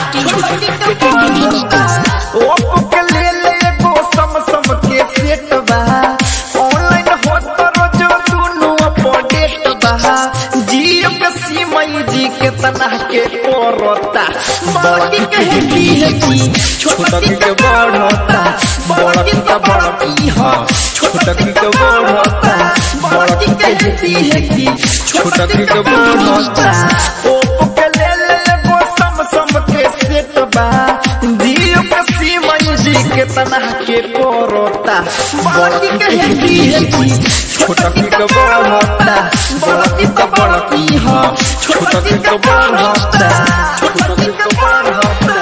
Oppo के ले ले एगो सम के सेट बा ऑनलाइन होत रोज दुनु अपडेट बा जियो के सिम जी के तना के कोरता बड़ी के हेती हेती छोटा के बढ़ता बड़ी के बड़की हा छोटा के बढ़ता बड़ी के हेती हेती छोटा के बढ़ता ओप्पो के ले ले एगो सम के सेट बा जियो के सिम जी के तना के कोरता बड़ी के हेती हेती छोटा के बढ़ता बड़ी के बड़की हा छोटा के बढ़ता छोटा के बढ़ता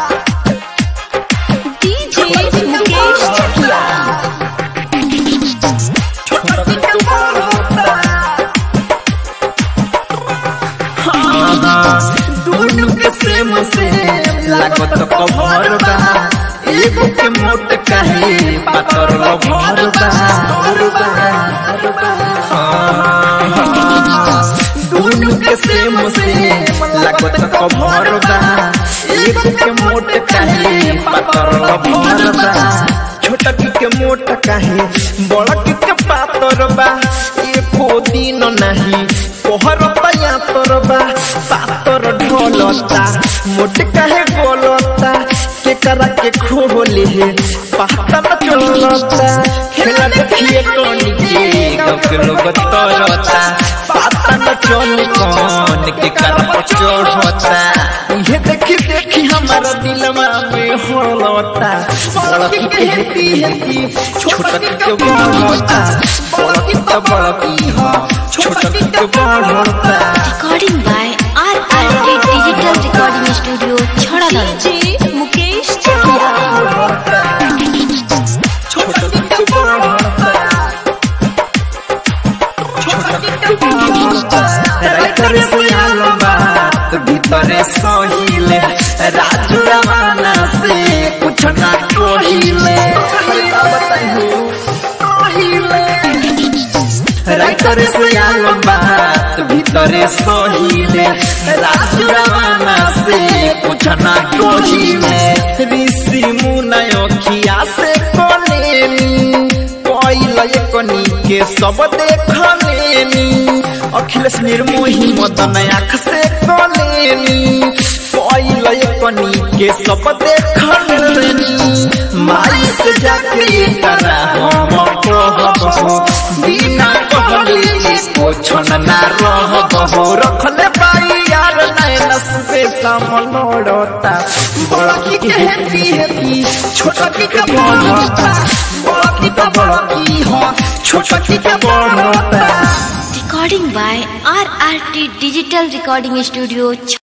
डीजे मुकेश चकिया छोटा के बढ़ता दोनों के सेम सेम लागत कभर बा एगो के मोट काहे पातर लभर बा दोनों के सेम सेम लागत कभर बा एगो के मोट काहे पातर लभर बा छोटा के मोट काहे बड़ा के पातर बा एको दिन नहीं कोहरता या तोरबा पातर ढोलता मोट काहे गोलता के करा के खोले पाता न चलता खेला देखिए टोनी के गगलो बतरता पाता न चल कौन के करा पर चढ़ता ये देखी देखी हमारा दिलवा में होलता बड़ा के हेती हेती छोटा के बढ़ता बड़ा के बड़की हा छोटा के बढ़ता recording by R R K digital recording studio छड़ादल डीजे मुकेश चकिया छोटा के बढ़ता छोटा के बढ़ता राइटर से आलो बात भीतरे सहिले राजू रवाना से कुछ ना कोहिले बताइयो राइटर से आलो बात भीतरे सहिले राजू रवाना से कुछ ना कोहिले ऋषि मुनयो खिया से कोलेनी कोइल कनी के सब देखलेनी अखिलेश निर्मोही मदन आँख से कोलेनी कोइल कनी के सब देखलेनी माई से जाके करा हम कहबो बिना कहले पोछन ना रहबो रखले पाई यार नैन से समलोड़ता बड़की के हेती हेती छोटा की के बढ़ता बड़की तो बड़की हो छोटा की के बढ़ता recording by R R T digital recording studio